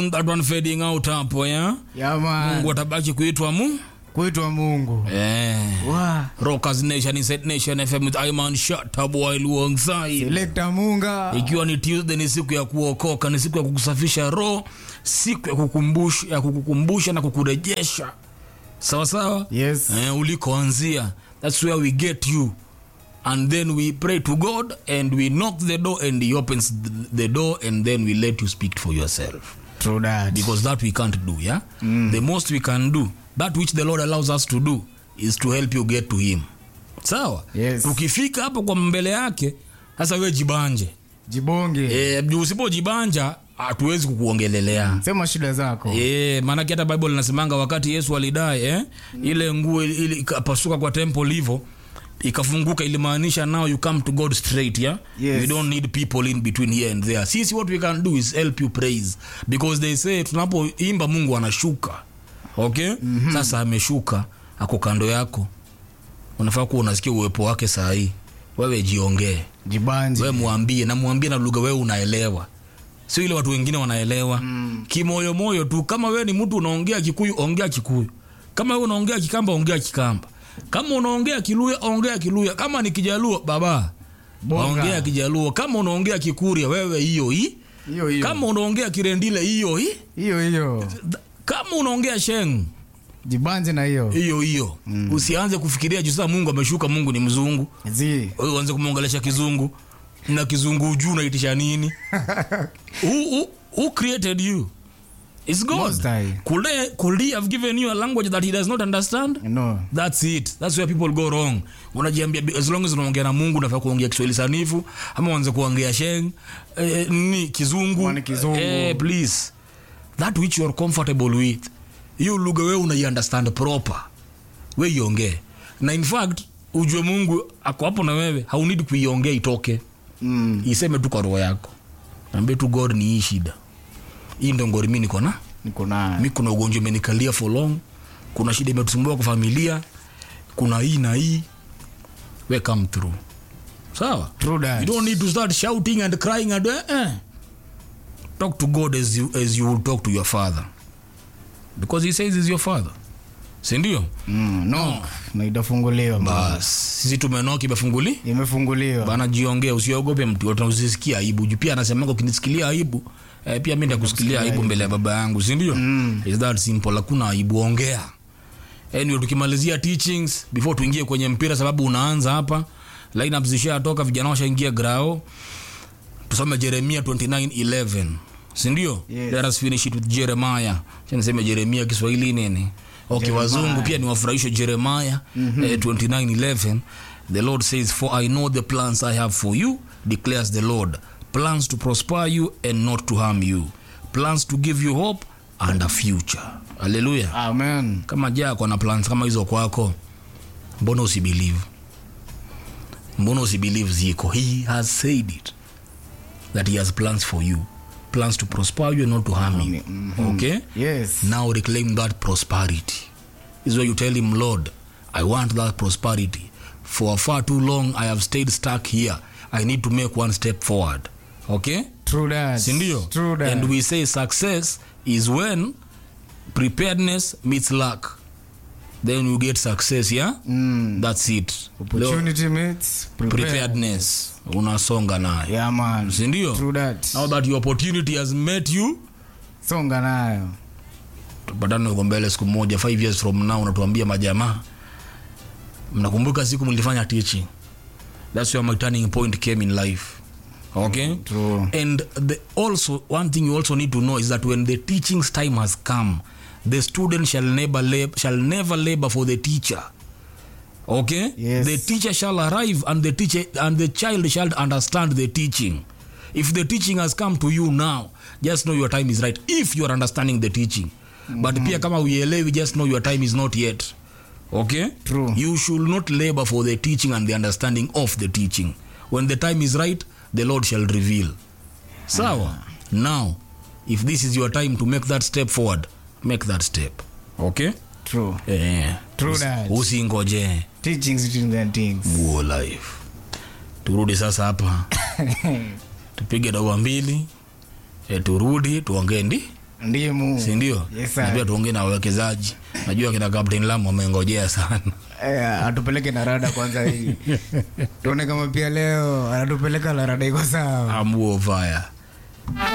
that one fading out hapo ya Yaman. mungu atabaki kuitwa mu Kuitwa Mungu. eh. Wa. rockers nation inside nation fm with iman shataboy luongsai Selector Munga. ikiwa ni tuesday ni siku ya kuokoka ni siku ya kukusafisha roho siku ya kukumbusha, ya kukukumbusha na kukurejesha sawa sawa Yes. eh, ulikoanzia that's where we get you and then we pray to god and we knock the door and he opens th- the door and then we let you speak for yourself True that. because that we can't do yeah the most we can do that which the lord allows us to do is to help you get to him sawa Yes. tukifika hapo kwa mbele yake sasa we jibanje Jibonge. e, usipojibanja hatuwezi kukuongelelea Sema shida zako. e, maanake hata bible inasemanga wakati yesu alidai eh? ile nguo ili- ili ikapasuka kwa temple hivo ikafunguka ilimaanisha now you come to god straight yeah? Yes. you don't need people in between here and there sisi what we can do is help you praise because they say tunapoimba mungu anashuka okay mm-hmm. sasa ameshuka ako kando yako unafaa kuwa unasikia uwepo wake saa hii wewe jiongee Jibanje. we mwambie na mwambie na lugha wewe unaelewa sio ile watu wengine wanaelewa mm. kimoyomoyo tu kama wewe ni mtu unaongea kikuyu ongea kikuyu kama wewe unaongea kikamba ongea kikamba kama unaongea kiluya ongea kiluya kama ni kijaluo baba Bonga. ongea kijaluo kama unaongea kikuria wewe hiyo hii Hiyo hiyo. kama unaongea kirendile hiyo hii Hiyo hiyo. kama unaongea sheng Jibanje na hiyo. hiyo hiyo mm. usianze kufikiria juu sasa mungu ameshuka mungu ni mzungu Zi. wewe uanze kumwongelesha kizungu na kizungu juu unaitisha nini who, who, who created you It's God. Most High. Could, they, could he have given you a language that he does not understand? No. That's it. That's where people go wrong. Unajiambia as long as unaongea na Mungu unafaa kuongea Kiswahili sanifu ama uanze kuongea sheng eh, ni kizungu. Kwani kizungu. Eh, please. That which you are comfortable with. Hiyo lugha wewe unaiunderstand proper. We iongee. Na in fact ujue Mungu ako hapo na wewe, haunidi kuiongea itoke. Mm. Iseme tu kwa roho yako. Ambie tu God ni hii shida. Hii ndio ngori mimi niko na Niko naye. mi kuna ugonjwa imenikalia for long kuna shida imetusumbua kwa familia kuna hii na hii we come through sawa True you that. don't need to start shouting and crying and eh, eh. talk to god as you, as you will talk to your father because he says he's your father sindio Mm, no. Na itafunguliwa. bas sisi tumenoki imefunguli Imefunguliwa. bana jiongea usiogope mtu yote usisikie aibu juu pia anasemanga ukinisikilia aibu eh, pia mi ndakusikilia aibu mbele ya baba yangu sindio mm. is that simple hakuna aibu ongea anyway tukimalizia teachings before tuingie kwenye mpira sababu unaanza hapa lineup zishatoka vijana washaingia grao tusome jeremia 2911 sindio Yes. let us finish it with jeremiah Acha niseme jeremia kiswahili nini okay Jeremiah. wazungu pia niwafurahishe jeremiah mm-hmm. eh, 2911 the lord says for i know the plans i have for you declares the lord plans to prosper you and not to harm you plans to give you hope and a future haleluya Amen. kama jako na plans kama hizo kwako mbona usibelieve mbona usibelieve ziko he has said it that he has plans for you plans to prosper you and not to harm you okay Yes. now reclaim that prosperity is where you tell him lord i want that prosperity for far too long i have stayed stuck here i need to make one step forward okay True that. sindio True that. and we say success is when preparedness meets luck then you get success yeah Mm. that's it Leo, Opportunity meets prepared. preparedness unasonga nayo Yeah, man. sindio True that. now that your opportunity has met you Songa nayo. tupatane uko mbele siku moja five years from now unatuambia majamaa mnakumbuka siku mlifanya teaching that's where my turning point came in life okay True. and the also one thing you also need to know is that when the teaching's time has come the student shall never lab, shall never labor for the teacher okay Yes. the teacher shall arrive and the teacher and the child shall understand the teaching if the teaching has come to you now just know your time is right if you are understanding the teaching but pia kama uielewi just know your time is not yet okay True. you should not labor for the teaching and the understanding of the teaching when the time is right the lord shall reveal sawa now if this is your time to make that step forward make that step okay True. eh, True usi- that. usingoje Teachings between the things. guo life turudi sasa hapa tupige dawa mbili e, turudi tuongee ndi ndimu sindio Yes, sir. na pia tuongee na wawekezaji najua kina captain lam wamengojea sana Eh, atupeleke na rada kwanza hii tuone kama pia leo anatupeleka na rada iko sawa amuo fire